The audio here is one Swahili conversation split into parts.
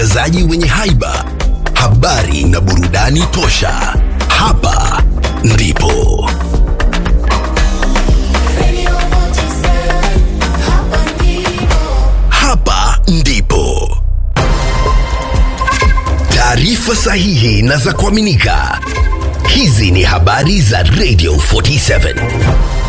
watangazaji wenye haiba, habari na burudani tosha. Hapa ndipo hapa ndipo taarifa sahihi na za kuaminika. Hizi ni habari za Radio 47.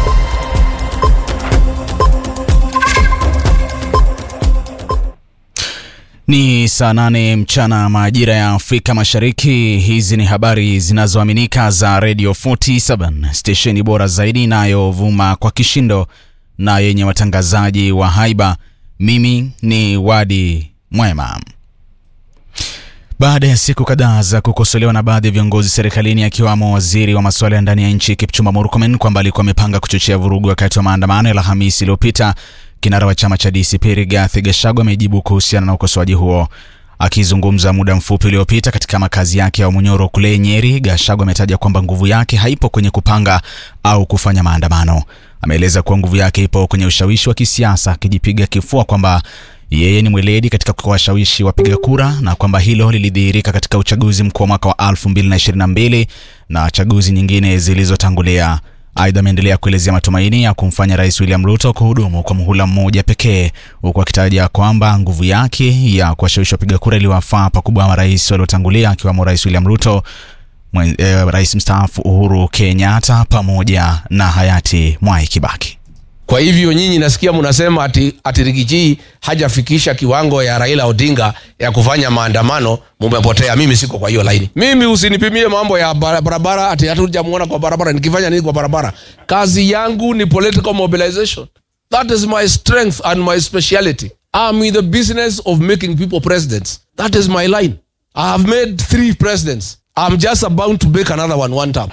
Ni saa nane mchana majira ya Afrika Mashariki. Hizi ni habari zinazoaminika za Radio 47, stesheni bora zaidi inayovuma kwa kishindo na yenye watangazaji wa haiba. Mimi ni Wadi Mwema. Baada ya siku kadhaa za kukosolewa na baadhi ya viongozi serikalini akiwamo waziri wa masuala ya ndani ya nchi Kipchumba Murkomen kwamba alikuwa amepanga kuchochea vurugu wakati wa maandamano ya Alhamisi iliyopita, kinara wa chama cha DCP Rigathi Gachagua amejibu kuhusiana na ukosoaji huo. Akizungumza muda mfupi uliopita katika makazi yake ya Munyoro kule Nyeri, Gachagua ametaja kwamba nguvu yake haipo kwenye kupanga au kufanya maandamano. Ameeleza kuwa nguvu yake ipo kwenye ushawishi wa kisiasa, akijipiga kifua kwamba yeye ni mweledi katika kuwashawishi wapiga kura na kwamba hilo lilidhihirika katika uchaguzi mkuu wa mwaka wa 2022 na chaguzi nyingine zilizotangulia. Aidha, ameendelea kuelezea matumaini ya kumfanya Rais William Ruto kuhudumu kwa muhula mmoja pekee, huku akitaja kwamba nguvu yake ya kuwashawishi wapiga kura iliwafaa pakubwa marais waliotangulia akiwemo Rais William Ruto, mwen, eh, Rais mstaafu Uhuru Kenyatta pamoja na hayati Mwai Kibaki. Kwa hivyo nyinyi nasikia mnasema ati, ati Rigiji hajafikisha kiwango ya Raila Odinga ya kufanya maandamano, mumepotea. Mimi siko kwa hiyo laini. Mimi usinipimie mambo ya bara- barabara ati hatujamuona kwa barabara. Nikifanya nini kwa barabara? Kazi yangu ni political mobilization. That is my strength and my speciality. I'm in the business of making people presidents. That is my line. I have made three presidents. I'm just about to make another one one time.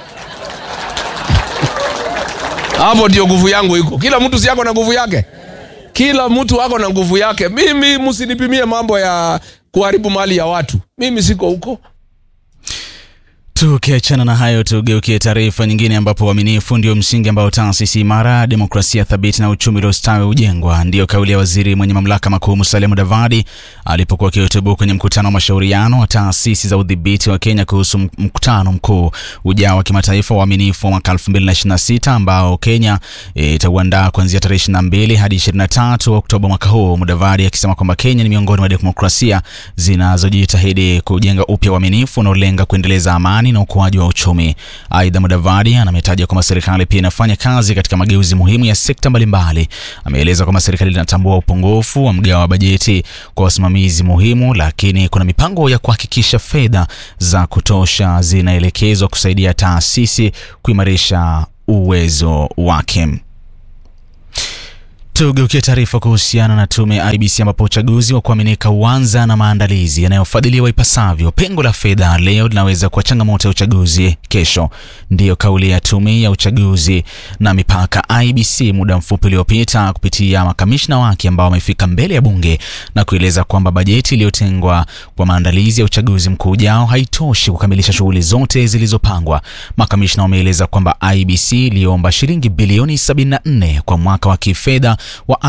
hapo ndio nguvu yangu iko. Kila mtu si yako na nguvu yake, kila mtu ako na nguvu yake. Mimi msinipimie mambo ya kuharibu mali ya watu, mimi siko huko. Tukiachana na hayo, tugeukie taarifa nyingine, ambapo uaminifu ndio msingi ambao taasisi imara, demokrasia thabiti na uchumi uliostawi hujengwa. Ndiyo kauli ya waziri mwenye mamlaka makuu Musalia Mudavadi alipokuwa akihutubu kwenye mkutano wa mashauriano wa taasisi za udhibiti wa Kenya kuhusu mkutano mkuu ujao wa kimataifa wa uaminifu wa mwaka 2026 ambao Kenya itauandaa kuanzia tarehe 22 hadi 23 Oktoba mwaka huu. Mudavadi akisema kwamba Kenya ni miongoni mwa demokrasia zinazojitahidi kujenga upya uaminifu unaolenga kuendeleza amani na ukuaji wa uchumi. Aidha, Mudavadi ametaja kwamba serikali pia inafanya kazi katika mageuzi muhimu ya sekta mbalimbali. Ameeleza kwamba serikali inatambua upungufu wa mgao wa bajeti kwa wasimamizi muhimu, lakini kuna mipango ya kuhakikisha fedha za kutosha zinaelekezwa kusaidia taasisi kuimarisha uwezo wake. Tugeukie taarifa kuhusiana na tume ya IBC ambapo uchaguzi wa kuaminika uanza na maandalizi yanayofadhiliwa ipasavyo. Pengo la fedha leo linaweza kuwa changamoto ya uchaguzi kesho, ndiyo kauli ya tume ya uchaguzi na mipaka IBC muda mfupi uliopita kupitia makamishna wake ambao wamefika mbele ya bunge na kueleza kwamba bajeti iliyotengwa kwa maandalizi ya uchaguzi mkuu ujao haitoshi kukamilisha shughuli zote zilizopangwa. Makamishna wameeleza kwamba IBC iliomba shilingi bilioni 74 kwa mwaka wa kifedha wa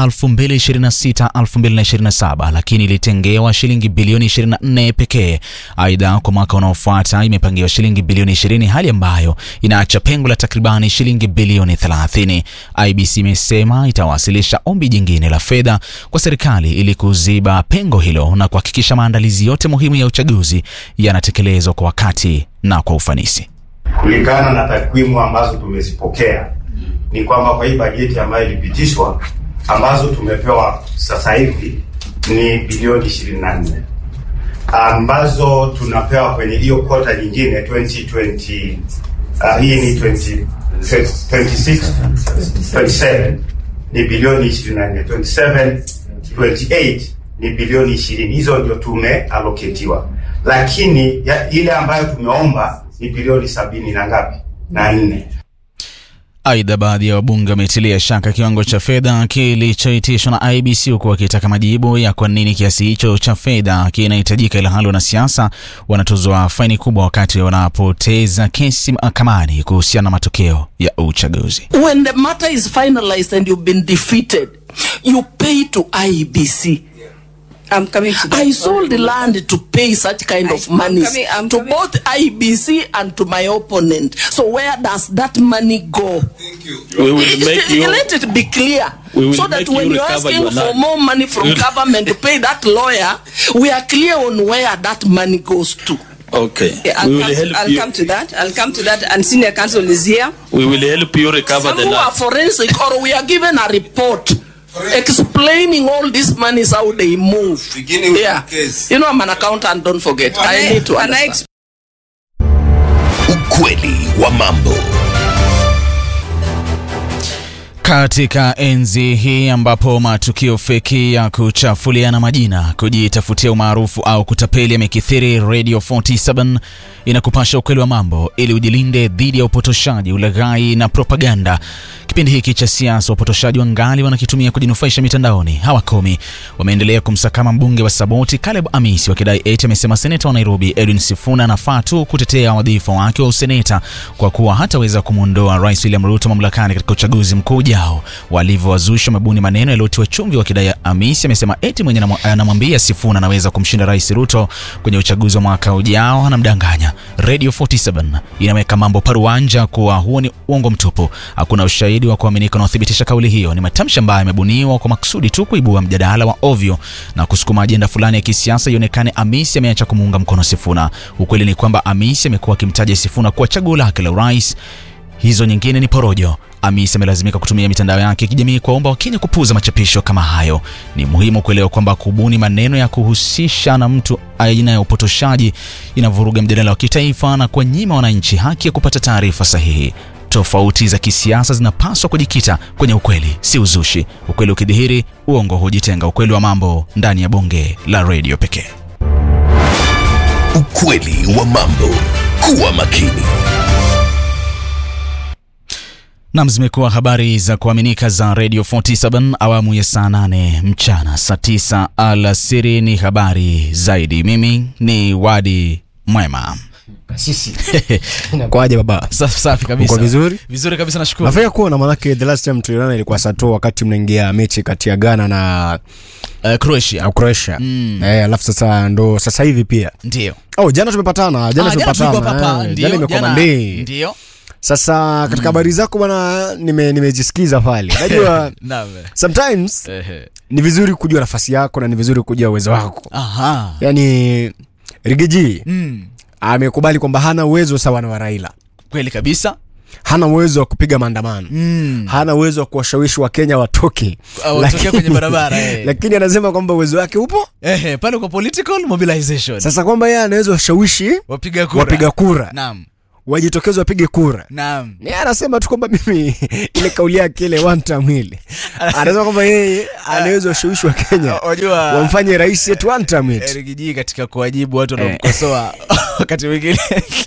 2026-2027 lakini ilitengewa shilingi bilioni 24 pekee. Aidha, kwa mwaka unaofuata imepangiwa shilingi bilioni 20, hali ambayo inaacha pengo la takribani shilingi bilioni 30. IBC imesema itawasilisha ombi jingine la fedha kwa serikali ili kuziba pengo hilo na kuhakikisha maandalizi yote muhimu ya uchaguzi yanatekelezwa kwa wakati na kwa ufanisi. Kulingana na takwimu ambazo tumezipokea ni kwamba kwa hii bajeti ambayo ilipitishwa ambazo tumepewa sasa hivi ni bilioni 24 ambazo tunapewa kwenye hiyo kota nyingine 2020 uh, hii ni 20, 26 27 ni bilioni 24 27 28 ni bilioni 20 hizo ndio tumealoketiwa lakini ya, ile ambayo tumeomba ni bilioni sabini na ngapi na nne Aidha, baadhi ya wabunge wametilia shaka kiwango cha fedha kilichoitishwa na IBC huku wakitaka majibu ya kwa nini kiasi hicho cha fedha kinahitajika, ila hali wanasiasa wanatozwa faini kubwa wakati wanapoteza kesi mahakamani kuhusiana na matokeo ya uchaguzi. When the matter is finalized and you've been defeated, you pay to IEBC. I'm coming to that. I sold the land to pay such kind of I- I'm money coming- I'm to coming. both IBC and to my opponent. So where does that money go? We will make you. Let it be clear. We will so that make when you you're recover asking your for land. more money from government to pay that lawyer, we are clear on where that money goes to. Okay. Okay, I'll, we will come, help I'll you. come to that. I'll come to that. And senior counsel is here. We will help you recover Some the who are land. forensic or we are given a report explaining all these monies how they move. Beginning with yeah. the case. You know I'm an accountant, don't forget. I need to Can I understand. Ukweli wa mambo. Katika enzi hii ambapo matukio feki ya kuchafuliana majina, kujitafutia umaarufu au kutapeli yamekithiri, Radio 47 inakupasha ukweli wa mambo ili ujilinde dhidi ya upotoshaji, ulaghai na propaganda. Kipindi hiki cha siasa, wapotoshaji wangali wanakitumia kujinufaisha mitandaoni, hawakomi. Wameendelea kumsakama mbunge wa Saboti Caleb Amisi wakidai eti amesema seneta wa Nairobi Edwin Sifuna anafaa tu kutetea wadhifa wake wa useneta kwa kuwa hataweza kumwondoa Rais William Ruto mamlakani katika uchaguzi mkuu ujao. Walivyowazusha mabuni maneno yaliyotiwa chumvi, wakidai Amisi amesema eti mwenye anamwa- anamwambia Sifuna anaweza kumshinda Rais Ruto kwenye uchaguzi wa mwaka ujao anamdanganya. Radio 47 inaweka mambo paruanja kuwa huo ni uongo mtupu. Hakuna ushahidi wa kuaminika unaothibitisha kauli hiyo. Ni matamshi ambayo yamebuniwa kwa makusudi tu kuibua mjadala wa ovyo na kusukuma ajenda fulani ya kisiasa ionekane Amisi ameacha kumuunga mkono Sifuna. Ukweli ni kwamba Amisi amekuwa akimtaja Sifuna kuwa chaguo lake la urais. Hizo nyingine ni porojo. Amisi amelazimika kutumia mitandao yake ya kijamii kuwaomba Wakenya kupuuza machapisho kama hayo. Ni muhimu kuelewa kwamba kubuni maneno ya kuhusisha na mtu aina ya upotoshaji inavuruga mjadala wa kitaifa na kuwanyima wananchi haki ya kupata taarifa sahihi. Tofauti za kisiasa zinapaswa kujikita kwenye ukweli, si uzushi. Ukweli ukidhihiri, uongo hujitenga. Ukweli wa mambo ndani ya bonge la redio pekee. Ukweli wa mambo. Kuwa makini. Nam, zimekuwa habari za kuaminika za Radio 47 awamu ya saa 8 mchana, saa 9 alasiri ni habari zaidi. Mimi ni Wadi Mwema. Sisi. Inakuaje baba? Sa- Safi kabisa. Uko vizuri? Vizuri kabisa, nashukuru. Nafanya kuona manake the last time tulionana ilikuwa sato wakati mnaingia mechi kati ya Ghana na Uh, Croatia. na Croatia. Mm. Eh, alafu sasa ndo sasa hivi pia. Ndio. Oh, jana tumepatana, jana Ah, tulikuwa tumepatana. papa, eh, ndio, Jana imekuwa jana- Monday. Ndio. Sasa katika habari zako bwana nime nimejisikiza pale. Unajua Naam. sometimes Ehe. ni vizuri kujua nafasi yako na ni vizuri kujua uwezo wako. Aha. Yaani Rigiji Mm. amekubali kwamba hana uwezo sawa na wa Raila. Kweli kabisa. Hana uwezo wa kupiga maandamano. Mm. hana uwezo wa kuwashawishi wakenya watoke Ah, watoke Lakini- kwenye barabara, eh. lakini anasema kwamba uwezo wake upo Ehe, pale kwa political mobilization. sasa kwamba yeye anaweza washawishi Wapiga kura. wapiga kura Naam. wajitokeze wapige kura Naam. ni anasema tu kwamba mimi ile kauli yake ile one term ile anasema kwamba yeye anaweza washawishi wa Kenya Wajua wamfanye rais yetu one term it Eric G katika kuwajibu watu wanaomkosoa wakati mwingine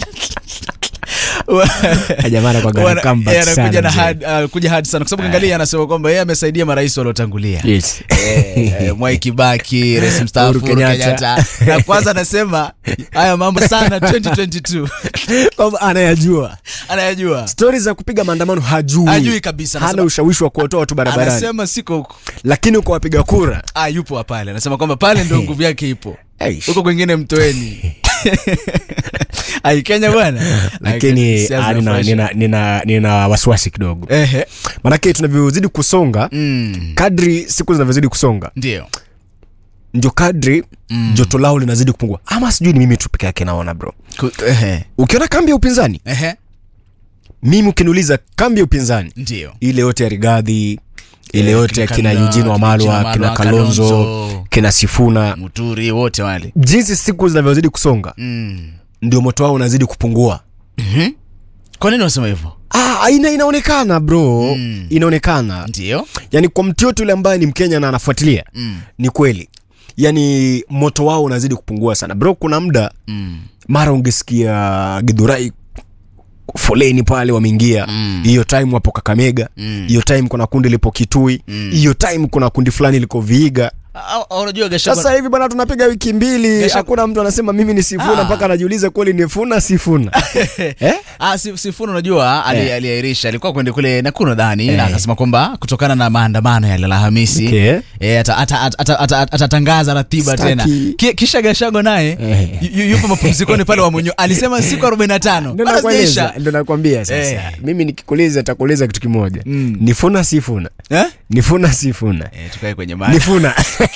jamaa anakuwaga na Wana- comeback yeye anakuja sana na mzee. hard, uh, kuja hard sana kwa sababu angalia anasema kwamba yeye amesaidia marais waliotangulia Yes. Eh, eh, Mwai Kibaki, rais mstaafu Uhuru Uhuru Kenyatta. Kenyatta. Na kwanza anasema haya mambo sana 2022 kwamba anayajua anayajua. stori za kupiga maandamano hajui Hajui kabisa, hana anasema- ushawishi wa kuwatoa watu barabarani Anasema siko huko. lakini kwa wapiga kura Ah, yupo pale. Anasema kwamba pale ndio nguvu yake ipo. Eish. Huko kwingine mtoeni. Ai Kenya bwana. lakini Siasa ah, nina, zinafurahisha. nina, nina, nina wasiwasi kidogo Ehe. manake tunavyozidi kusonga Mm. kadri siku zinavyozidi kusonga Ndio. ndio kadri mm. joto lao linazidi kupungua ama sijui ni mimi tu peke yake naona bro Ku- Ehe. ukiona kambi ya upinzani Ehe. mimi ukiniuliza kambi ya upinzani Ndio. ile yote ya rigadhi ile Eh, yote ya kina kina Kalonzo, Eugene kina Wamalwa Eugene kina Wamalwa, Kalonzo Kalonzo. kina Sifuna Muturi wote wale. jinsi siku zinavyozidi kusonga Mm. ndio moto wao unazidi kupungua Kwa nini unasema hivyo? ah, ina, inaonekana bro Mm. inaonekana Ndio. yani kwa mtu yote yule ambaye ni mkenya na anafuatilia Mm. ni kweli yani moto wao unazidi kupungua sana bro kuna muda Mm. mara ungesikia gidhurai foleni pale wameingia Mm. hiyo time wapo kakamega Mm. hiyo time kuna kundi lipo kitui Mm. hiyo time kuna kundi fulani liko viiga Ah, ah, unajua Gachagua sasa hivi bwana tunapiga wiki mbili Gasha- hakuna mtu anasema mimi ni sifuna Ah. mpaka anajiuliza kweli ni funa sifuna eh? Ah, si- Sifuna unajua ali- Eh. aliahirisha alikuwa kwende kule Nakuru nadhani na Eh. akasema kwamba kutokana na maandamano ya Alhamisi Okay. eh, ata- ata- ata- ata- ata- atatangaza ratiba Staki. tena Ki- kisha Gachagua naye Eh. yu- yupo mapumzikoni pale Wamunyu alisema siku 45 Ndio Bado nakueleza, hazijaisha. ndio nakwambia sasa Eh. mimi nikikuuliza nitakuuliza kitu kimoja Mm. nifuna sifuna Eh? nifuna sifuna Eh, tukae kwenye mada. nifuna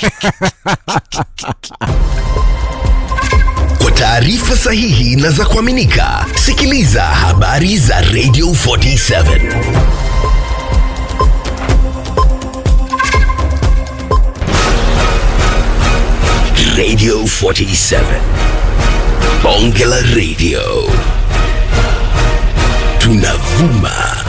Kwa taarifa sahihi na za kuaminika, sikiliza habari za Radio 47 Radio 47 Bonge la Radio tunavuma